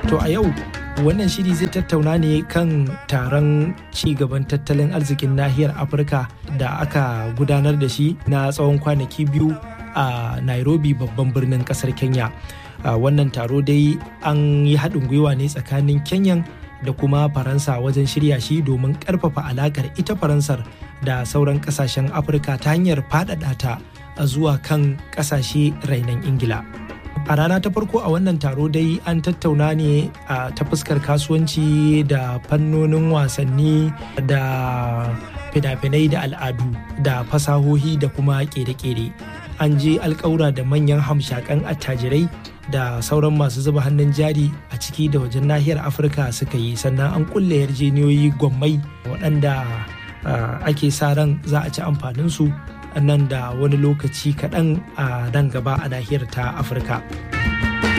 To a yau wannan shiri zai tattauna ne kan taron ci gaban tattalin arzikin nahiyar Afirka da aka gudanar da shi na tsawon kwanaki biyu a Nairobi babban birnin kasar Kenya. Wannan taro dai an yi haɗin gwiwa ne tsakanin Kenyan da kuma Faransa wajen shirya shi domin ƙarfafa alakar ita Faransar da sauran ƙasashen Afirka ta hanyar faɗaɗa ta zuwa kan ƙasashe rainon Ingila. a rana ta farko a wannan taro dai an tattauna ne a ta fuskar kasuwanci da fannonin wasanni da fina-finai da al'adu da fasahohi da kuma kere-kere an je alkawura da manyan hamshakan attajirai da sauran masu zuba hannun jari a ciki da wajen nahiyar afirka suka yi sannan an kulle yarjeniyoyi gwammai waɗanda ake sa ran za a ci amfaninsu nan da wani lokaci kaɗan a nan gaba a nahiyar ta afirka